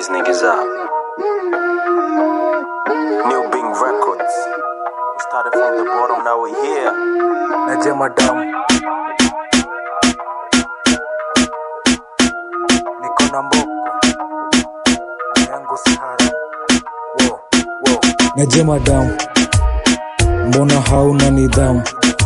these niggas up. New Bing Records. We started from the bottom, now we're here. Naje madam niko na mboko na yangu si haram Wo, wo. Naje madam mbona hauna nidhamu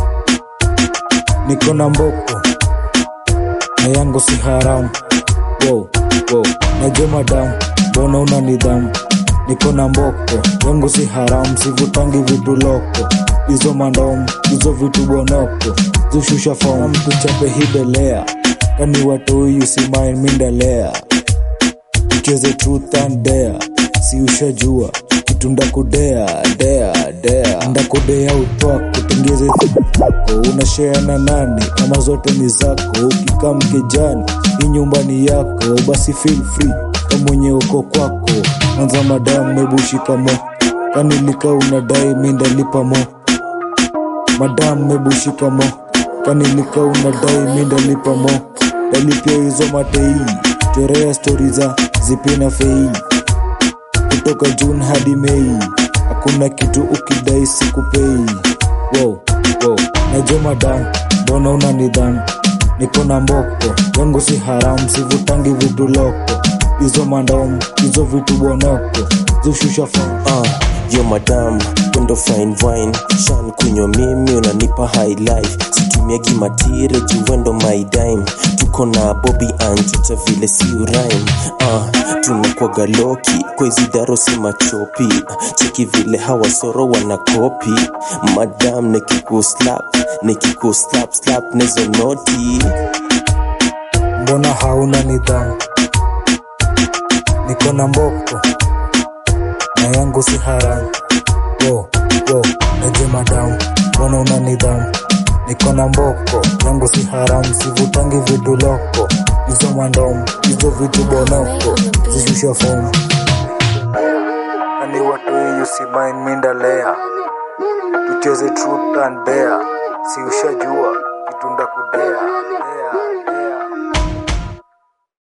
niko na mboko na yangu si haramu Wo, wo. Naje madam mbona una nidhamu niko na mboko yangu si haramu sivutangi vitu loko hizo mandomu hizo vitu bonoko zishusha fom tuchape hibelea kani watoi usimain mindalea tucheze truth and dare si ushajua kitu ndakudea dea dea ndakudea utwako tengeze zako unashea na nani ama zote ni zako ukikaa mkejani hii nyumbani yako basi feel free kamwenye uko kwako anza madamu mebushikamo kanilika unadai mindalipa mo madam mebushika mo kanilika unadai mindalipa mo dalipia hizo matei chorea stori za zipina fei kutoka juni hadi mei hakuna kitu ukidai sikupei wow, wow. najo madam mbona una nidhamu niko na mboko yangu si haramu sivutangi vitu loko hizo mandomu hizo vitu bonoko zishusha fam Uh, yo madam wendo fine wine shan kunywa mimi unanipa high life situmiagi matire juwendo my dime tuko na bobi anjota vile si urime uh, tunakwaga loki kwa hizi daro si machopi cheki vile hawasoro wanakopi madam nikikuslap nikikuslap slap nezo noti mbona hauna nidhamu niko na mboko na yangu si haramu wo wo naje madamu mbona una nidhamu niko na mboko yangu si haramu sivutangi vitu loko hizo mandomu hizo vitu bonoko zishusha fomu ani watoi usimain mindalea tucheze truth and dare si ushajua kitunda kudea dea, dea.